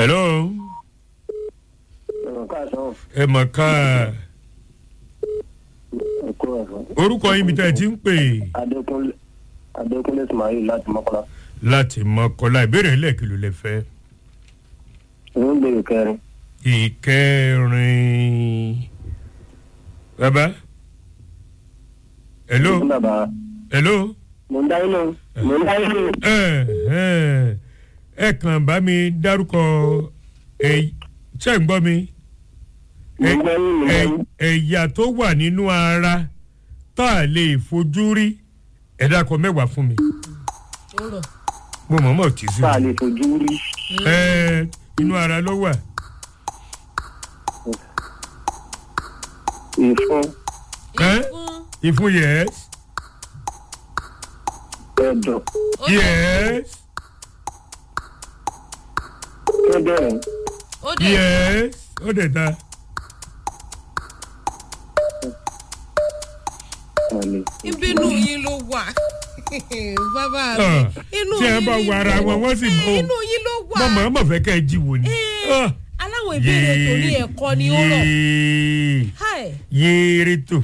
hello ẹ̀rọ káàsán ẹ mọ̀ ká ẹ̀kọ́ ẹ̀fọ́. orúkọ yín bí tẹ́ ẹ ti ń pè adékúnlé adékúnlé ismail láti mọ́kànlá. láti mọ́kànlá ìbéèrè lẹ́ẹ̀kìlú lẹ fẹ́ ìwé ìbéèrè kẹrin. ìkẹrin bàbá hello fún bàbá hello mo ń dáyé lóhùn mo ń dáyé lóhùn. ẹ ẹ ẹ kàn bá mi dárúkọ ẹ ṣe ń gbọ́ mi mo ń gbọ́ yín mo ń gbọ́ yín. ẹ̀yà tó wà nínú ara tá a lè fojú rí ẹ̀dá kan mẹ́wàá fún mi ó rọ̀ mo mọ̀ mọ̀ tí sí tá a lè fojú rí. ẹ inú ara ló wà ìfun ẹ fún ìfun yes ẹ̀dọ̀ ó dẹ̀ yes kíndìnrín ó dẹ̀ yes ó dẹ̀ ta ọ̀lẹ̀. ìbínú yín ló wà bàbá Ah, mi inú tí ẹ yín bá ni wọ ara wọn wọ́n sì Eh, mọ̀ inú yín ló wà mọ̀ mọ̀ mọ̀ fẹ́ kẹ́ ẹ jí wò ni. Eh, Ah, aláwọ̀ ìbéèrè tó ní ẹ̀kọ́ ni ó rọ̀ yéé Hi. yéé rí tò.